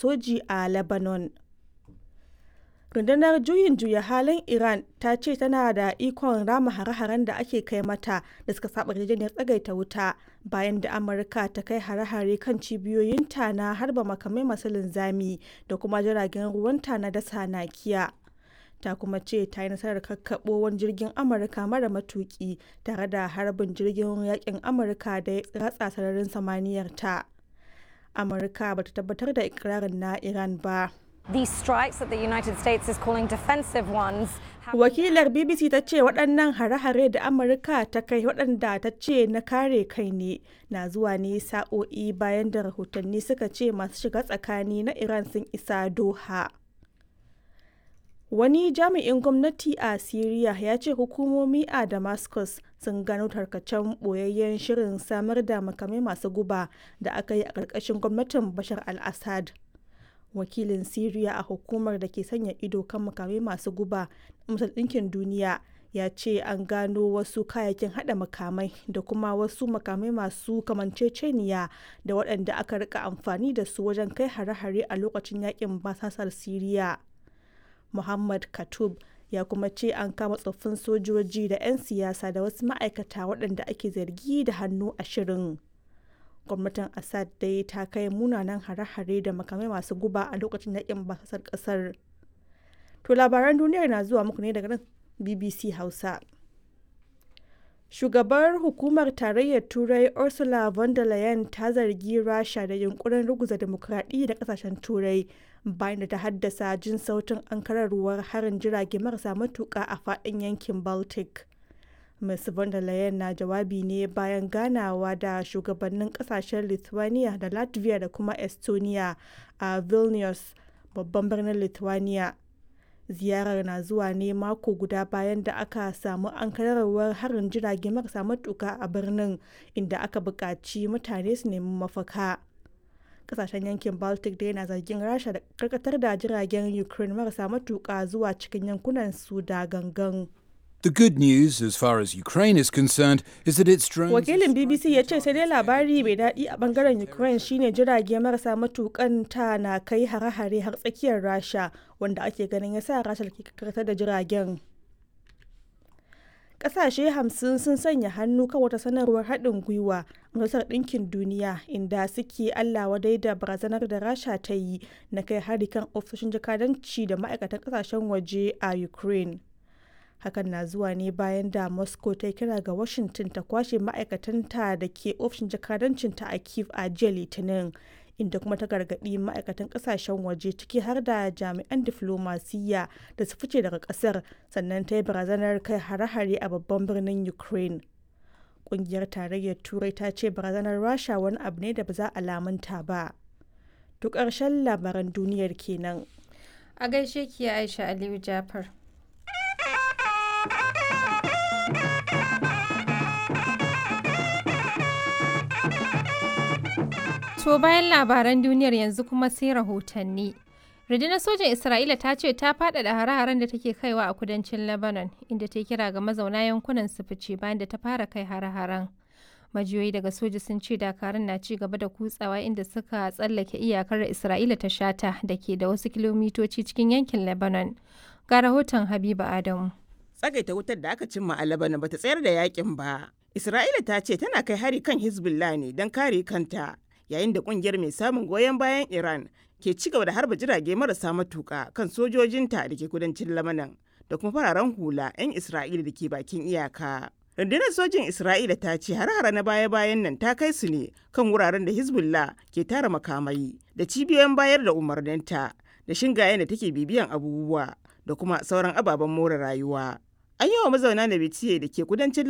soji a Lebanon. Rundunar Juyin Juya Halin Iran ta ce tana da ikon rama hare-haren da ake kai mata da suka saba yarjejeniyar tsagaita wuta bayan da Amurka ta kai hare-hare kan cibiyoyinta na harba makamai masu linzami da kuma jiragen ruwanta na dasa nakiya. Ta kuma ce ta yi nasarar kakkaɓo wani jirgin Amurka mara matuki tare da harbin jirgin yakin Amurka da ya ratsa sararin samaniyar ta. Amurka ba ta tabbatar da ikirarin na Iran ba. These strikes that the United States is calling defensive ones. Wakilar BBC ta ce waɗannan hare-hare da Amurka ta kai waɗanda ta ce na kare kai ne na zuwa ne sa'o'i bayan da rahotanni suka ce masu shiga tsakani na Iran sun isa Doha. Wani jami'in gwamnati a Siriya ya ce hukumomi a Damascus sun gano tarkacen ɓoyayyen shirin samar da makamai masu guba da aka yi a ƙarƙashin gwamnatin Bashar al-Assad. wakilin Siriya a hukumar da ke sanya ido kan makamai masu guba Majalisar Ɗinkin Duniya ya ce an gano wasu kayayyakin hada makamai da kuma wasu makamai masu kamanceceniya da waɗanda aka rika amfani da su wajen kai hare-hare a lokacin yakin basasar Siriya. Muhammad Katub ya kuma ce an kama tsoffin sojoji da 'yan siyasa da wasu ma'aikata waɗanda ake zargi da hannu a shirin. gwamnatin assad dai ta kai munanan hare-hare da makamai masu guba a lokacin yakin basasar kasar to labaran duniyar na zuwa muku ne daga nan bbc hausa shugabar hukumar tarayyar turai ursula von der leyen ta zargi rasha da yunkurin ruguza demokradiyya da kasashen turai bayan da ta haddasa jin sautin ankararwar harin jirage marasa matuka a faɗin yankin baltic Ms. von der Leyen na jawabi ne bayan ganawa da shugabannin kasashen Lithuania da Latvia da kuma Estonia a Vilnius, babban birnin Lithuania. Ziyarar na zuwa ne mako guda bayan da aka samu ankararwar harin jirage marasa matuka a birnin inda aka buƙaci mutane su nemi mafaka. Kasashen yankin Baltic dai na zargin Rasha da karkatar da jiragen Ukraine marasa matuka zuwa cikin yankunan su da gangan. The good news, as far as Ukraine is concerned, is that its drones. Wakilin BBC ya ce sai dai labari mai daɗi a bangaren Ukraine shine jirage marasa matukan ta na kai hare-hare har tsakiyar Rasha wanda ake ganin ya sa Rasha ke karkatar da jiragen. Ƙasashe hamsin sun sanya hannu kan wata sanarwar haɗin gwiwa Majalisar Ɗinkin Duniya inda suke Allah wadai da barazanar da Rasha ta yi na kai hari kan ofisoshin jakadanci da ma'aikatan ƙasashen waje a Ukraine. hakan na zuwa ne bayan da moscow ta kira ga washington ta kwashe ma'aikatanta da ke ofishin jakadancinta a kiev a jiya litinin inda kuma ta gargaɗi ma'aikatan ƙasashen waje ciki har da jami'an diflomasiyya da su fice daga ƙasar sannan ta yi barazanar kai hare-hare a babban birnin ukraine ƙungiyar tarayyar turai ta ce barazanar rasha wani abu ne da ba za a lamunta ba duk ƙarshen labaran duniyar kenan a gaishe ki aisha aliyu jafar To bayan labaran duniyar yanzu kuma sai rahotanni. Rundunar sojan Isra'ila ta ce ta faɗaɗa hare-haren da take kaiwa a kudancin Lebanon, inda ta kira ga mazauna yankunan su fice bayan da ta fara kai hare-haren. Majiyoyi daga soja sun ce dakarun na ci gaba da kutsawa inda suka tsallake iyakar Isra'ila ta shata da ke da wasu kilomitoci cikin yankin Lebanon. Ga rahoton Habiba Adamu. Tsagaita wutar da aka cimma a Lebanon bata tsayar da yakin ba. Isra'ila ta ce tana kai hari kan Hezbollah ne don kare kanta. yayin da kungiyar mai samun goyon bayan Iran ke ci gaba da harba jirage marasa matuka kan sojojinta da ke kudancin Lamanan da kuma fararen hula 'yan Isra'ila da ke bakin iyaka. Rundunar sojin Isra'ila ta ce har-hara na baya-bayan nan ta kai su ne kan wuraren da Hezbollah ke tara makamai da cibiyoyin bayar da umarninta da shingayen da take bibiyan abubuwa da kuma sauran ababen more rayuwa. An yi wa mazauna na da ke kudancin